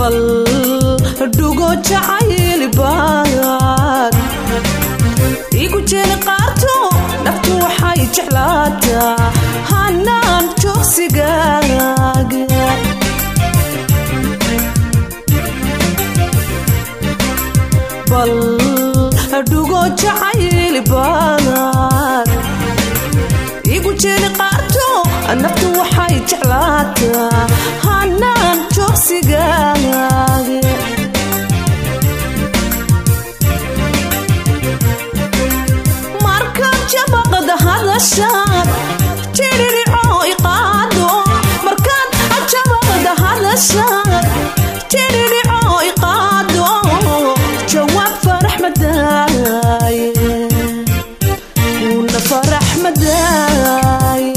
bal dhugo jacaylbaad igu jeeli qaarto naftu waxay jeclaataa hanaan joogsigaaga bal dhugo jacaylbaad igu jeeli qaarto naftu waxay jeclaataa hanaan joogsigaaga markaad jabaqda hadashaad jiririco iqaado markaad jabaqda hadashaad jiririco iqaado jawaab farax madaaye una farax madaaye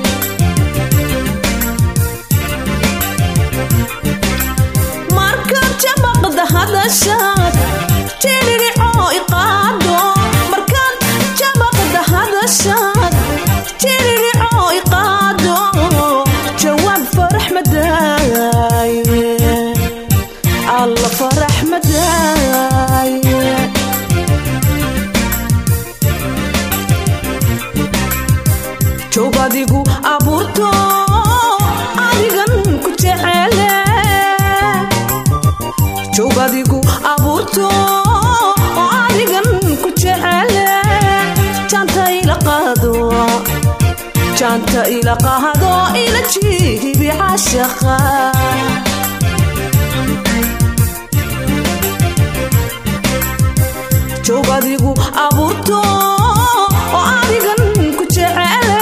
markaad jabaqda hadashaad jiririco iqaado markaad jabaqda hadashaad jiririco iqaado jawaab farax madaaye alla farax madaaye joog adigu abuurto adigan ku jecele joog adigu abuurto adigan ku jecele jaanta ila qaado jaanta ila qaado ila jihibi cashaqa joog adigu abuurto oo adigan ku jecele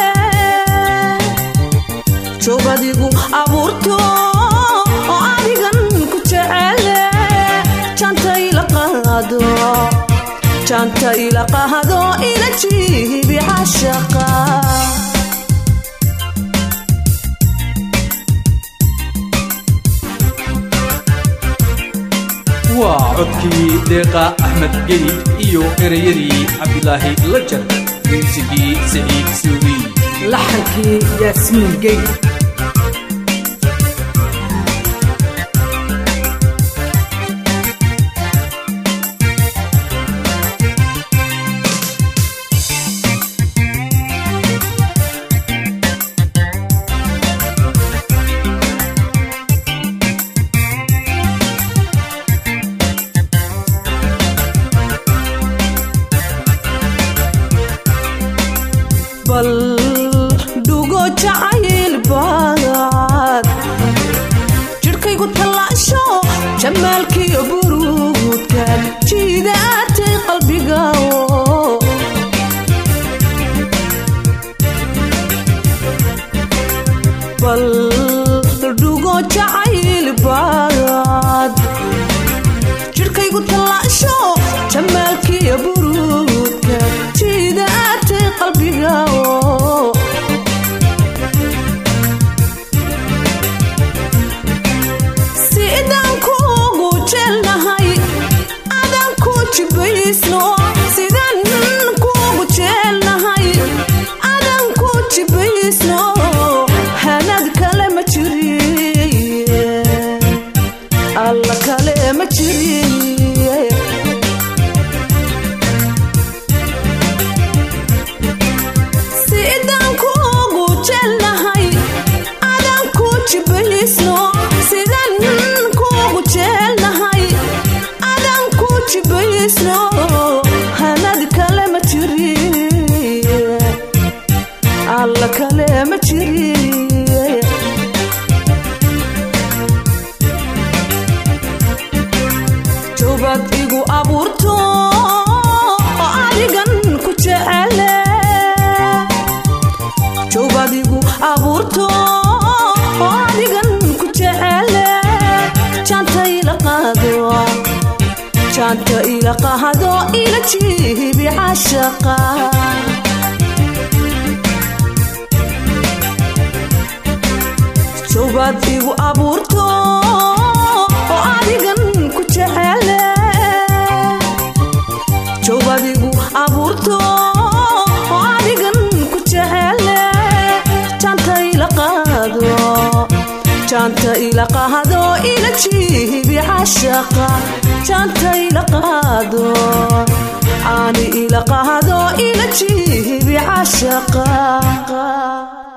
joog adigu abuurto oo adigan ku jecele jaanta ila qaado jaanta ila qaado ila jihibi cashaqa waa codkii deeqa axmed geli iyo ereyadii cabdilaahi lajar muusigii saciid suubi laxankii yaasmiin gey bal dhugo jacaylbaad jidhkaygu tallaasho jamaalkiyo buruudkan jiidaatay qalbigawo bal dhugo jacaylbaad jidhkaygu tallaasho jamaalkiyo buruudkan jiidaatay qalbigawo sidaan kuugu jeelnahay adaan ku jibaysno sidaan kuugu jeelnahay adaan ku jibaysno hanad kale ma jiriye alla kale ma jiriye sidaan kuugu jeelnahay adaan ku jibaysno sidaan kuugu jeelnahay adaan ku jibaysno hanad kale ma jiriye alla kale ma jiriye jawbaad igu abuurto oo adigan ku jecele jawbaad igu abuurto oo adigan ku jecele jaanta ila qaado jaanta ila qaado ila jihibi cashaqa jawbaad igu abuurto oo adigan ku jecele jawbaad igu abuurto oo adigan ku jecele jaanta ila qaado jaanta ila qaado ila jiibi cashaqa jaanta ila qaado caani ila qaado ila jiibi cashaqa